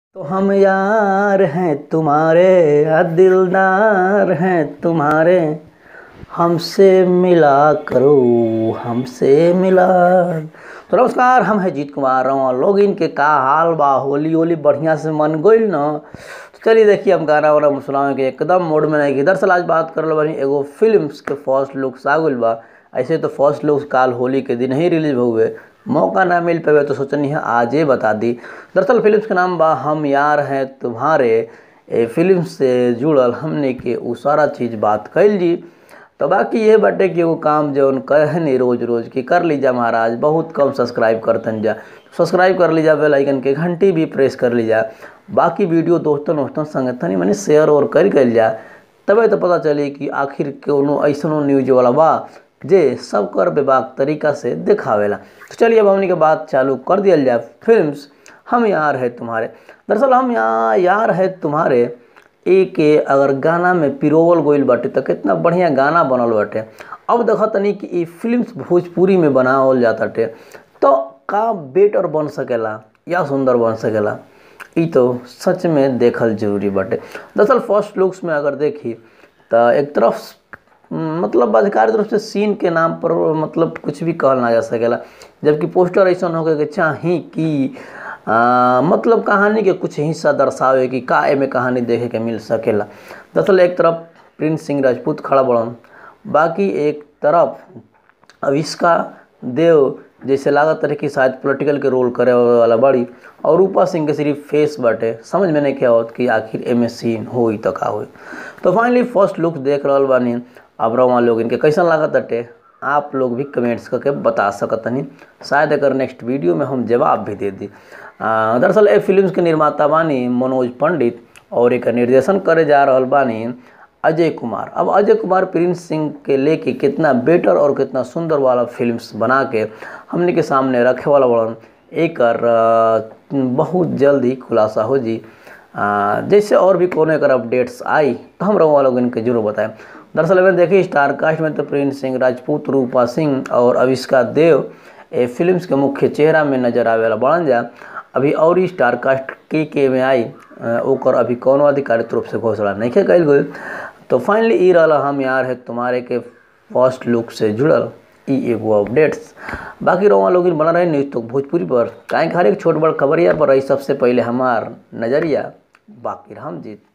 तो हम यार हैं तुम्हारे या दिलदार हैं तुम्हारे हमसे मिला करो हमसे मिला तो नमस्कार हम हैं जीत कुमार रवा लोग इनके का हाल बा होली होली बढ़िया से मन गईल न तो चलिए देखिए हम गाना वाना सुनावे के एकदम मोड में नहीं कि दरअसल आज बात करल बानी एगो फिल्म्स के फर्स्ट लुक आ गइल बा ऐसे तो फर्स्ट लुक काल होली के दिन ही रिलीज हुए मौका ना मिल पावे तो सोचनी है आज ही बता दी दरअसल फिल्म के नाम बा हम यार हैं तुम्हारे ए फिल्म से जुड़ल हमने के उ सारा चीज़ बात कैल जी तो बाकी ये बाटे कि वो काम जौन कहनी रोज रोज की कर लीजा महाराज बहुत कम सब्सक्राइब करतन जा सब्सक्राइब कर लीजा बेल आइकन के घंटी भी प्रेस कर लीजा बाकी वीडियो दोस्तों दोस्तों संग तनी मनी शेयर और कर कल जा तबे तो पता चली कि आखिर कोनो ऐसनो न्यूज वाला बा जे सब कर बेबाक तरीका से दिखावेला तो चलिए अब हमने के बात चालू कर दिया जाए फिल्म्स हम यार है तुम्हारे दरअसल हम यहाँ यार है तुम्हारे एक अगर गाना में पिरोवल गईल बाटे तो कितना बढ़िया गाना बनल बाटे अब देखा तनी कि ई फिल्म्स भोजपुरी में बनावल जाताटे तो का बेटर बन सकेला या सुंदर बन सकेला ई तो सच में देखल जरूरी बाटे दरअसल फर्स्ट लुक्स में अगर देखी तो एक तरफ मतलब अधिकारी तरफ से सीन के नाम पर मतलब कुछ भी कहल ना जा सकेला जबकि पोस्टर ऐसा होके के चाही कि आ, मतलब कहानी के कुछ हिस्सा दर्शावे कि का एमे कहानी देखे के मिल सकेला दरअसल एक तरफ प्रिंस सिंह राजपूत खड़ा बड़न बाकी एक तरफ अविष्का देव जैसे लागत रहे कि शायद पॉलिटिकल के रोल करे वाला बड़ी और रूपा सिंह के सिर्फ फेस बाटे समझ में नहीं क्या होत कि आखिर एमे सीन होई तो का होई तो फाइनली फर्स्ट लुक देख रहा बानी अब रवा लोग इनके कैसन लागत अटे आप लोग भी कमेंट्स करके बता सकतनी शायद अगर नेक्स्ट वीडियो में हम जवाब भी दे दी दरअसल ए फिल्म के निर्माता बानी मनोज पंडित और एक निर्देशन करे जा रहा बानी अजय कुमार अब अजय कुमार प्रिंस सिंह के लेके कितना बेटर और कितना सुंदर वाला फिल्म्स बना के हमने के सामने रखे वाला बड़न एक बहुत जल्द ही खुलासा हो जी आ, जैसे और भी कोनो एक अपडेट्स आई तो हम रहो लोग इनके जरूर बताएं दरअसल मैंने देखिए स्टार कास्ट में तो प्रिंस सिंह राजपूत रूपा सिंह और अविष्का देव ए फिल्म्स के मुख्य चेहरा में नजर आवे वाला बढ़न जा अभी और ही स्टार कास्ट के के में आई ओकर अभी कौनो आधिकारिक रूप से घोषणा नहीं कल गई तो फाइनली ई रहा हम यार है तुम्हारे के फर्स्ट लुक से जुड़ल ई एगो अपडेट्स बाकी रहा लोग बना रहे न्यूज़ तो भोजपुरी पर काहे हर एक छोट बड़ खबरिया पर रही सबसे पहले हमार नज़रिया बाकी हम जीत